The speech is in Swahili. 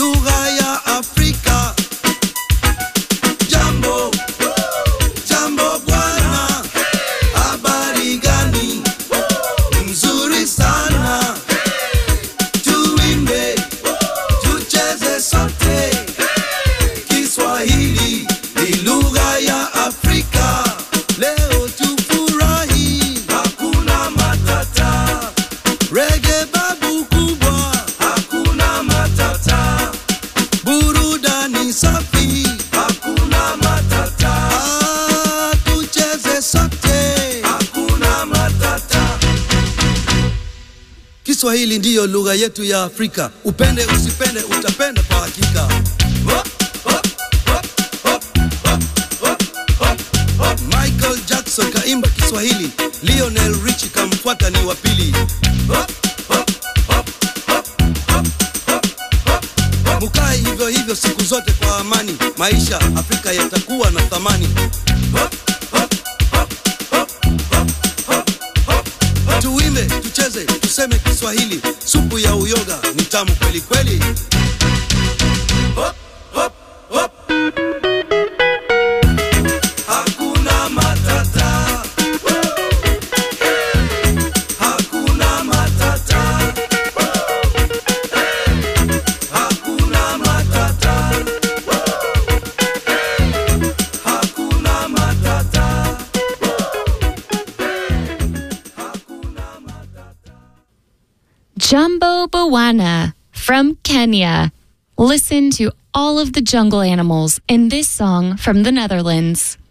lugha ya Afrika. Jambo, jambo bwana, habari gani? Mzuri sana, tuimbe, tucheze sote. Kiswahili ni lugha ya Afrika. Leo tufurahi, hakuna matata. Reggae babu kubwa, hakuna matata. Burudani safi, hakuna matata. Ah, tucheze sote, hakuna matata. Kiswahili ndiyo lugha yetu ya Afrika. Upende usipende, utapenda kwa hakika. Hop, hop, hop, hop, hop, hop, hop, hop. Michael Jackson kaimba Kiswahili, Lionel Richie kamfuata ni wa pili. Hop, hop, hop, hop, hop, hop, hop, hop. Mukae hivyo hivyo siku zote kwa amani, maisha Afrika yatakuwa na thamani. Hop, hop, hop, hop, hop, hop, hop, hop. Tuimbe, tucheze, tuseme Kiswahili, supu ya uyoga ni tamu kweli kweli. Hop, hop, hop. Hakuna matata. Hakuna matata. Hakuna matata. Hakuna matata. Jumbo Bawana from Kenya. Listen to all of the jungle animals in this song from the Netherlands.